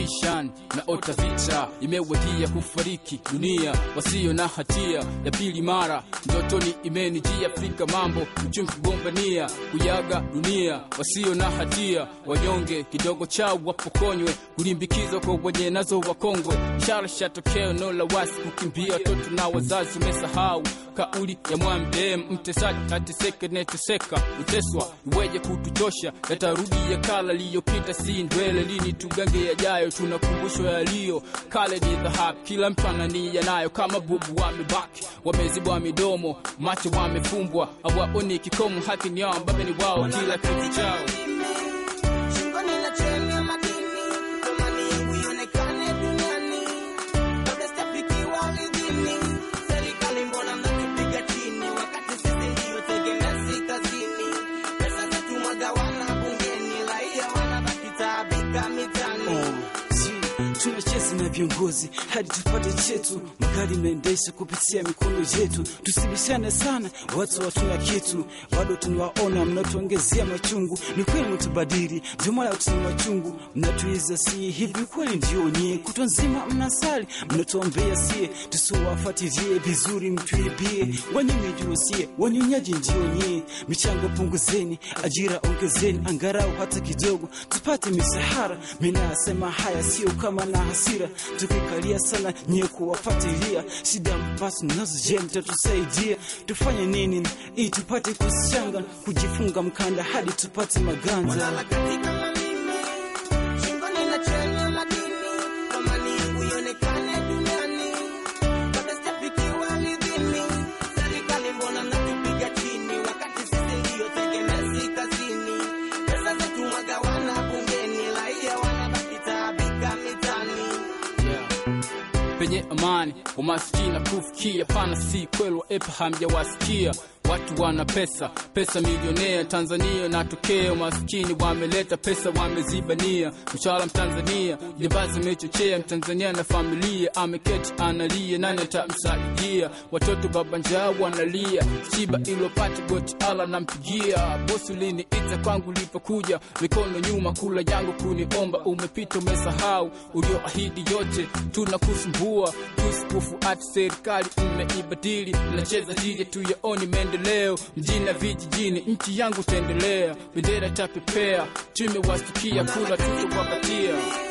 mabishani na ota vita imewadia kufariki dunia wasio na hatia ya pili mara ndotoni imenijia Afrika mambo uchumi kugombania kuyaga dunia wasio na hatia wanyonge kidogo chao wapokonywe kulimbikizwa kwa wenye nazo wakongwe ishara shatokeo no la wasi kukimbia watoto na wazazi umesahau kauli ya mwamdem mtesaji ateseke neteseka uteswa iweje kutuchosha yatarudi ya kala liyopita si ndwele lini tugange yajayo tunakumbushwa yaliyo kale ni dhahabu kila mtu anania nayo kama bubu wamebaki wamezibwa midomo macho wamefumbwa awaoni kikomo haki ni yao mbabe ni wao kila kitu chao Shingoni na cheni ya madini, thamani yangu ionekane duniani. Kabla sijafikiwa ulidhini, serikali mbona mnatupiga chini, wakati sisi ndio tegemezi kazini. Pesa zetu mwagawana bungeni, raia wanabaki taabika mitaani. tunacheza na viongozi hadi tupate chetu, magari mnaendesha kupitia mikono yetu. Tusibishane sana, watu watuna kitu, bado tunawaona mnatuongezea machungu. Ni kweli mtubadili, ndio maana tuna machungu, mnatuiza si hivi kweli? Ndio nyie kutwa nzima mnasali, mnatuombea sie tusiwafuatilie vizuri, mtuibie wanyonyi ndio sie, wanyonyaji ndio nyie. Michango punguzeni, ajira ongezeni, angarau hata kidogo tupate misahara. Mimi nasema haya sio kama na hasira, tukikalia sana nyie kuwafuatilia shida mpasi nazo. Je, mtatusaidia tufanye nini ili tupate kushanga, kujifunga mkanda hadi tupate maganza? Lala katika mamimi, shingoni na cheni ya madini, thamani yangu ionekane duniani. Kabla sijafikiwa ulidhini, serikali mbona mnatupiga chini, wakati sisi ndio tegemezi kazini. Pesa zetu mwagawana bungeni, raia wanabaki taabika mitaani. penye amani umaskini na kufikia pana si kweli waepa hamjawasikia watu wana pesa pesa milionea tanzania natokea umaskini wameleta pesa wamezibania mshahara mtanzania jambazi imechochea mtanzania na familia ameketi analia nani atamsaidia watoto baba njaa wanalia shiba ilopati goti ala nampigia bosi uliniita kwangu lipokuja mikono nyuma kula yangu kuniomba umepita umesahau ulioahidi yote tunakusumbua tusikufuati serikali umeibadili nacheza dije tuyaoni maendeleo mjini na vijijini nchi yangu taendelea bendera tapepea tumewastukia kula tutowapatia